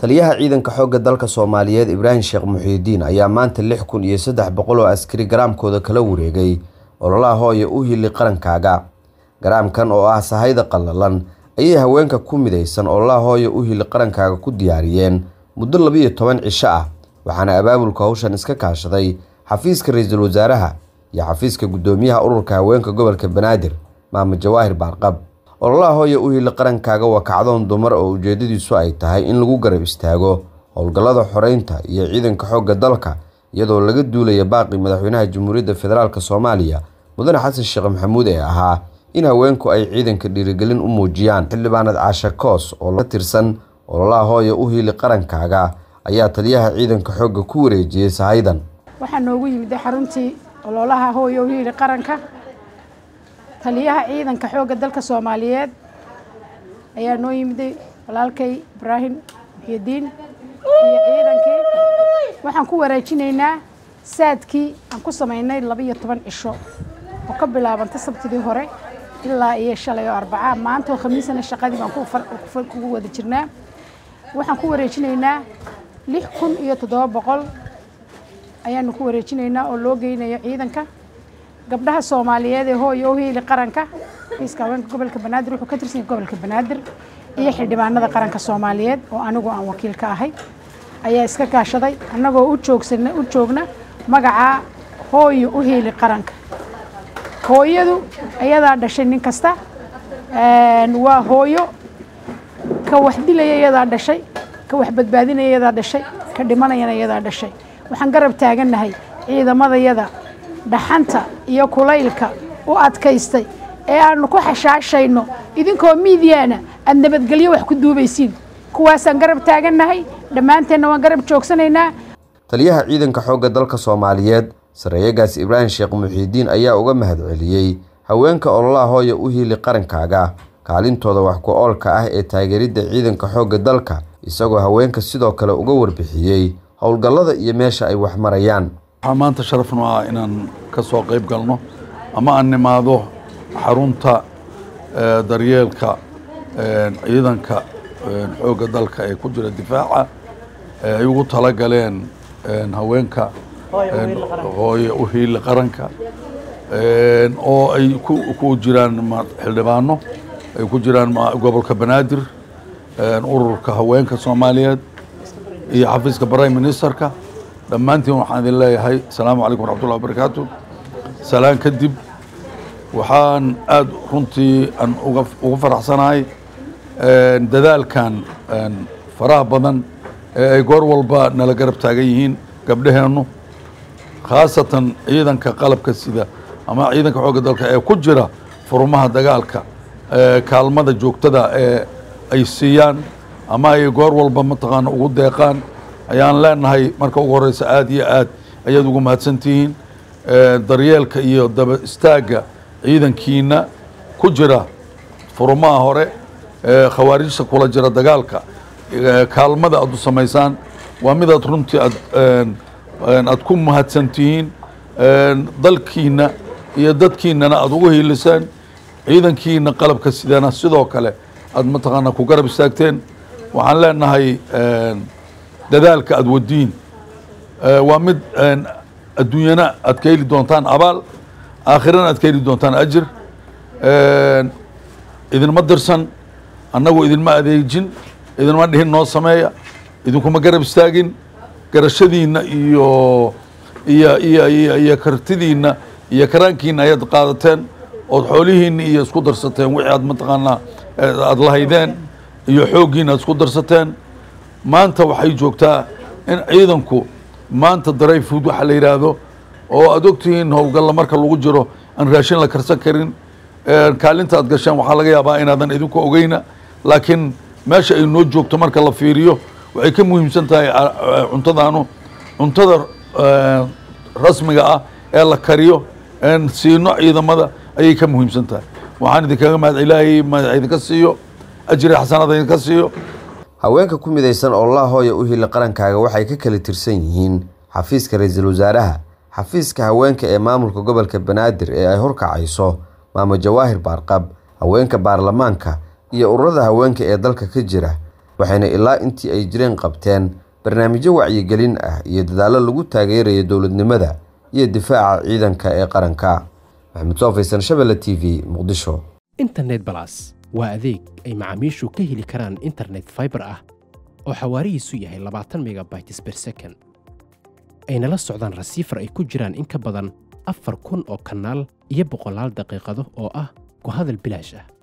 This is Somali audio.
taliyaha ciidanka xoogga dalka soomaaliyeed ibraahim sheekh muxiidiin ayaa maanta lix kun iyo saddex boqol oo askari garaamkooda kala wareegay ololaha hooya u hili qarankaaga garaamkan oo ah sahayda qallalan ayay haweenka ku midaysan ololaha hooya u hili qarankaaga ku diyaariyeen muddo labiiyo toban cisho ah waxaana abaabulka hawshan iska kaashaday xafiiska ra-iisul wasaaraha iyo xafiiska guddoomiyaha ururka haweenka gobolka banaadir maamud jawaahir baarqab ololaha hooya u hili qarankaaga waa kacdoon dumar oo ujeedadiisu ay tahay in lagu garab istaago howlgallada xoreynta iyo ciidanka xoogga dalka iyadoo laga duulaya baaqi madaxweynaha jamhuuriyadda federaalk soomaaliya mudane xasan sheekh maxamuud ee ahaa in haweenku ay ciidanka dhiirigelin u muujiyaan xildhibaanad caashe koos oo ka tirsan ololaha hooya u hili qarankaaga ayaa taliyaha ciidanka xoogga ku wareejiyey sahaydan waxaa noogu yimid xaruntii ololaha hooya u hili qaranka taliyaha ciidanka xoogga dalka soomaaliyeed ayaa noo yimiday walaalkay ibraahim muxyidiin iyo ciidankii waxaan ku wareejinaynaa saadkii aan ku samaynay laba-iyo toban cisho oo ka bilaabantay sabtidii hore ilaa iyo shalay oo arbacaa maanta oo khamiisana shaqadii baan kugu wada jirnaa waxaan ku wareejinaynaa lix kun iyo toddoba boqol ayaanu ku wareejinaynaa oo loo geynayo ciidanka gabdhaha soomaaliyeed ee hooya u hiili qaranka xafiiska haweenka gobolka banaadir wuxuu ka tirsan yahay gobolka banaadir iyo xildhibaanada qaranka soomaaliyeed oo anigu aan wakiil ka ahay ayaa iska kaashaday annagoo u joogsana u joogna magacaa hooyo u hiili qaranka hooyadu ayadaa dhashay nin kasta waa hooyo ka wax dilaya iyadaa dhashay ka wax badbaadinaya iyadaa dhashay ka dhimanayana iyadaa dhashay waxaan garab taagannahay ciidamadayada dhaxanta iyo kulaylka u adkaystay ee aanu ku xashaashayno idinkoo miidiyaana aada nabadgelyo wax ku duubaysiin kuwaasaan garab taagannahay dhammaanteenna waan garab joogsanaynaa taliyaha ciidanka xoogga dalka soomaaliyeed sareeyagaas ibraahim sheekh muxiidiin ayaa uga mahadceliyey haweenka ololaha hooya u hiili qarankaaga kaalintooda wax ku oolka ah ee taageeridda ciidanka xoogga dalka isagoo haweenka sidoo kale uga warbixiyey howlgallada iyo meesha ay wax marayaan waxaa maanta sharafnu ah inaan ka soo qayb galno ama aan nimaado xarunta daryeelka ciidanka xoogga dalka ee ku jira difaaca ay ugu tala galeen haweenka hooye u hiili qaranka oo ay ku jiraan xildhibaano ay ku jiraan gobolka banaadir ururka haweenka soomaaliyeed iyo xafiiska prime ministerka dhammaantiin waxaan idin leeyahay asalaamu calaykum waraxmatullahi wabarakaatu salaan kadib waxaan aada runtii aan uga faraxsanahay dadaalkan faraha badan ee ay goor walba nala garab taagan yihiin gabdhaheennu khaasatan ciidanka qalabka sida ama ciidanka xoogga dalka ee ku jira furmaha dagaalka kaalmada joogtada ee ay siiyaan ama ay goor walba mataqaana ugu deeqaan ayaan leenahay marka ugu horeysa aada iyo aad ayaad ugu mahadsantihiin daryeelka iyo daba istaagga ciidankiina ku jira furmaha hore khawaarijta kula jira dagaalka kaalmada aad u samaysaan waa midaad runtii aad aad ku mahadsantihiin dalkiina iyo dadkiinana aada ugu hiiliseen ciidankiina qalabka sidana sidoo kale aad mataqaana ku garab istaagteen waxaan leenahay dadaalka aada wadiin waa mid adduunyana aad ka heli doontaan abaal aakhirana aad ka heli doontaan ajir idinma dirsan annagu idinma adeejin idinma dhihin noo sameeya idinkuma garab istaagin garashadiinna iyo iyo iyo iyo iyo kartidiinna iyo karaankiina ayaad qaadateen ood xoolihiinna iyo isku darsateen wixii aad mataqaanaa aada lahaydeen iyo xooggiina aad isku darsateen maanta waxay joogtaa in ciidanku maanta daray food waxa la yidhaahdo oo aad ogtihiin howlgalla marka lagu jiro aan raashin la karsan karin kaalinta aad gasheen waxaa laga yaabaa inaadan idinku ogeyna laakiin meesha ay noo joogto marka la fiiriyo waxay ka muhiimsan tahay cuntadaanu cuntada rasmiga ah ee la kariyo een siino ciidamada ayay ka muhiimsan tahay waxaan idinkaga mahad ilaahay mahad idinka siiyo ajri xasanada idinka siiyo haweenka ku midaysan ololaha hooya u hili qarankaaga waxay ka kala tirsan yihiin xafiiska ra-iisul wasaaraha xafiiska haweenka ee maamulka gobolka banaadir ee ay horkacayso maamo jawaahir baarqab haweenka baarlamaanka iyo ururada haweenka ee dalka ka jira waxayna ilaa intii ay jireen qabteen barnaamijyo wacyigelin ah iyo dadaallo lagu taageerayo dowladnimada iyo difaaca ciidanka ee qaranka maxamed soofaysan shabelle t v muqdisho internet balas waa adeeg ay macaamiishu ka heli karaan internet fiber ah oo xawaarihiisu yahay labaatan megabytes per second ayna la socdaan rasiifar ay ku jiraan in ka badan afar kun oo kanaal iyo boqolaal daqiiqado oo ah ku hadal bilaash ah